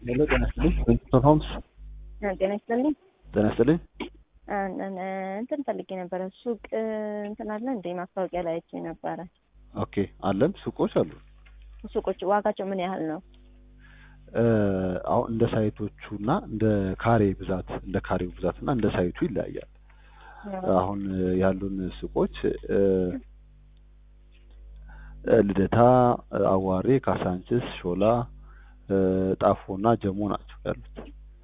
ሄሎ ጤና ይስጥልኝ ዊንስቶን ሆምስ ጤና ይስጥልኝ። ጤና ይስጥልኝ እንትን ፈልጌ ነበረ ሱቅ እንትን አለ እንደ ማስታወቂያ ላይ አይቼ ነበረ። ኦኬ አለን ሱቆች አሉ ሱቆች ዋጋቸው ምን ያህል ነው? አሁን እንደ ሳይቶቹ እና እንደ ካሬ ብዛት እንደ ካሬው ብዛት እና እንደ ሳይቱ ይለያያል አሁን ያሉን ሱቆች ልደታ አዋሬ ካሳንችስ ሾላ ጣፎ እና ጀሞ ናቸው ያሉት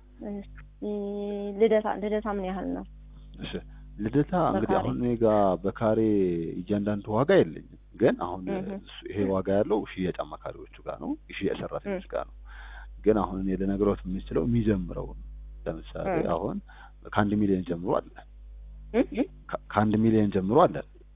ልደታ ልደታ ምን ያህል ነው? እሺ ልደታ እንግዲህ አሁን እኔ ጋ በካሬ እያንዳንዱ ዋጋ የለኝም ግን አሁን ይሄ ዋጋ ያለው ሽያጭ አማካሪዎቹ ጋር ነው የሽያጭ ሰራተኞች ጋር ነው ግን አሁን እኔ ልነግሮት የምችለው የሚጀምረው ለምሳሌ አሁን ከአንድ ሚሊዮን ጀምሮ አለ ከአንድ ሚሊዮን ጀምሮ አለ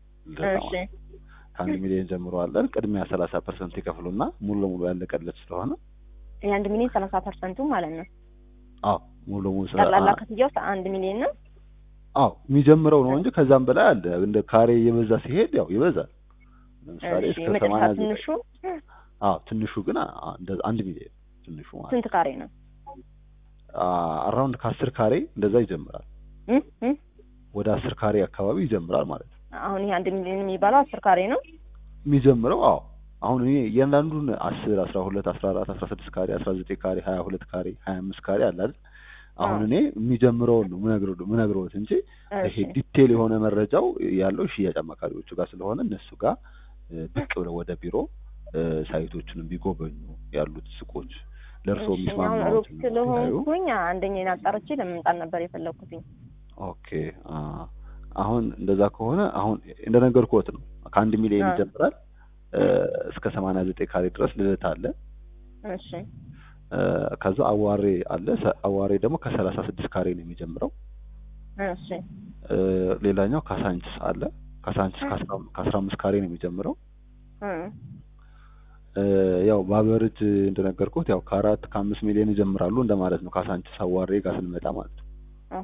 ከአንድ ሚሊዮን ጀምሮ አለን ቅድሚያ ሰላሳ ፐርሰንት ይከፍሉና ሙሉ ለሙሉ ያለቀለት ስለሆነ የአንድ ሚሊዮን ሰላሳ ፐርሰንቱ ማለት ነው አዎ ሙሉ ለሙሉ ጠቅላላ ክፍያው አንድ ሚሊዮን ነው አዎ የሚጀምረው ነው እንጂ ከዛም በላይ አለ እንደ ካሬ እየበዛ ሲሄድ ያው ይበዛል ለምሳሌ እስከ ሰማንያ ትንሹ አዎ ትንሹ ግን አንድ ሚሊዮን ትንሹ ማለት ስንት ካሬ ነው? አራውንድ ከአስር ካሬ እንደዛ ይጀምራል። ወደ አስር ካሬ አካባቢ ይጀምራል ማለት ነው። አሁን ይሄ አንድ ሚሊዮን የሚባለው አስር ካሬ ነው የሚጀምረው። አዎ አሁን እኔ እያንዳንዱን አስር አስራ ሁለት አስራ አራት አስራ ስድስት ካሬ አስራ ዘጠኝ ካሬ ሀያ ሁለት ካሬ ሀያ አምስት ካሬ አለ አይደል? አሁን እኔ የሚጀምረውን ነው ምነግረውት እንጂ ይሄ ዲቴል የሆነ መረጃው ያለው ሽያጭ አማካሪዎቹ ጋር ስለሆነ እነሱ ጋር ብቅ ብለው ወደ ቢሮ ሳይቶቹንም ቢጎበኙ ያሉት ሱቆች ለእርሶ የሚስማማው ሩቅ ስለሆንኩኝ አንደኛዬን አጣርቼ ለመምጣት ነበር የፈለግኩትኝ። ኦኬ አሁን እንደዛ ከሆነ አሁን እንደነገርኩት ነው ከአንድ ሚሊዮን ይጀምራል እስከ ሰማንያ ዘጠኝ ካሬ ድረስ ልደታ አለ። እሺ ከዛ አዋሬ አለ። አዋሬ ደግሞ ከሰላሳ ስድስት ካሬ ነው የሚጀምረው። እሺ ሌላኛው ካሳንችስ አለ። ካሳንችስ ከአስራ አምስት ካሬ ነው የሚጀምረው። ያው በአቨሬጅ እንደነገርኩት ያው ከአራት ከአምስት ሚሊዮን ይጀምራሉ እንደማለት ነው። ካሳንችስ አዋሬ ጋር ስንመጣ ማለት ነው።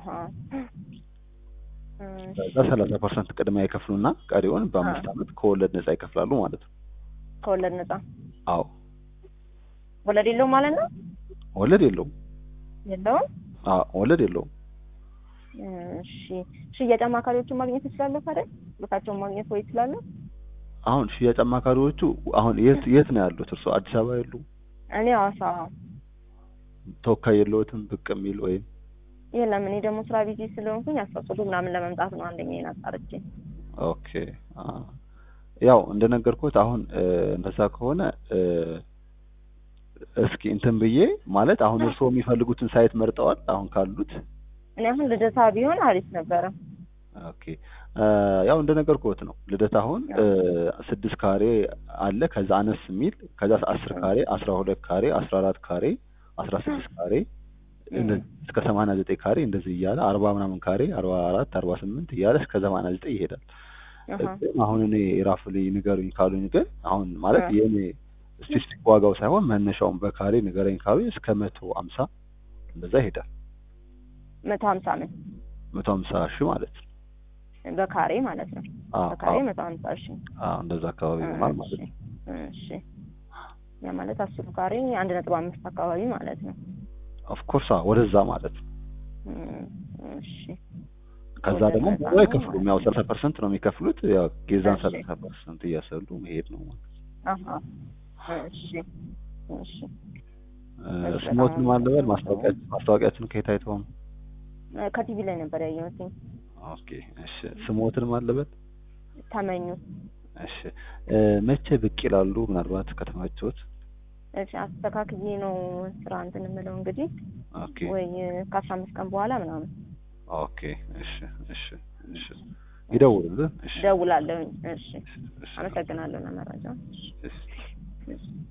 ከዛ ሰላሳ ፐርሰንት ቅድሚያ ይከፍሉና ቀሪውን በአምስት ዓመት ከወለድ ነጻ ይከፍላሉ ማለት ነው። ከወለድ ነጻ? አዎ። ወለድ የለውም ማለት ነው? ወለድ የለውም። የለውም? አዎ ወለድ የለውም። እሺ ሽያጭ አማካሪዎቹን ማግኘት እችላለሁ ታዲያ? ቦታቸውን ማግኘት ወይ እችላለሁ? አሁን ሽያጭ አማካሪዎቹ አሁን የት የት ነው ያሉት? እርሶ አዲስ አበባ የሉም? እኔ ሐዋሳ። ተወካይ የለዎትም ብቅ የሚል ወይም? የለም እኔ ደግሞ ስራ ቢዚ ስለሆንኩኝ አስፈቅዶ ምናምን ለመምጣት ነው አንደኛዬን አጣርቼ። ኦኬ ያው እንደነገርኩት አሁን እንደዛ ከሆነ እስኪ እንትን ብዬ ማለት አሁን እርስዎ የሚፈልጉትን ሳይት መርጠዋል? አሁን ካሉት እኔ አሁን ልደታ ቢሆን አሪፍ ነበረ። ኦኬ ያው እንደነገርኩት ነው። ልደታ አሁን ስድስት ካሬ አለ፣ ከዛ አነስ የሚል ከዛ አስር ካሬ፣ አስራ ሁለት ካሬ፣ አስራ አራት ካሬ፣ አስራ ስድስት ካሬ እስከ ሰማንያ ዘጠኝ ካሬ እንደዚህ እያለ አርባ ምናምን ካሬ አርባ አራት አርባ ስምንት እያለ እስከ ሰማንያ ዘጠኝ ይሄዳል። አሁን እኔ ራፍሊ ንገሩኝ ካሉኝ ግን አሁን ማለት የእኔ ስፔሲፊክ ዋጋው ሳይሆን መነሻውን በካሬ ንገረኝ ካሉኝ እስከ መቶ አምሳ እንደዛ ይሄዳል። መቶ ሀምሳ ምን መቶ ሀምሳ ሺህ ማለት ነው በካሬ ማለት ነው። በካሬ መቶ ሀምሳ ሺህ እንደዛ አካባቢ ይሆናል ማለት ነው። እሺ ያ ማለት አስሩ ካሬ አንድ ነጥብ አምስት አካባቢ ማለት ነው። ኦፍኮርስ ወደዛ ማለት ነው። እሺ ከዛ ደግሞ ብዙ አይከፍሉም። ያው ሰላሳ ፐርሰንት ነው የሚከፍሉት። ያው ጌዛን ሰላሳ ፐርሰንት እያሰሉ መሄድ ነው ማለት ነው። እሺ እሺ ስሞትን ማለበል ማስታወቂያችን ከየት አይተው ነው? ከቲቪ ላይ ነበር ያየሁት። ኦኬ እሺ ስሞትን ማለበል ተመኙ። እሺ መቼ ብቅ ይላሉ? ምናልባት ከተመቸዎት እሺ አስተካክዬ ነው ስራ እንትን የምለው እንግዲህ ኦኬ ወይ ከአስራ አምስት ቀን በኋላ ምናምን ኦኬ እሺ እሺ እሺ ይደውሉልን። እሺ ደውላለሁኝ። እሺ አመሰግናለሁ ለመረጃ። እሺ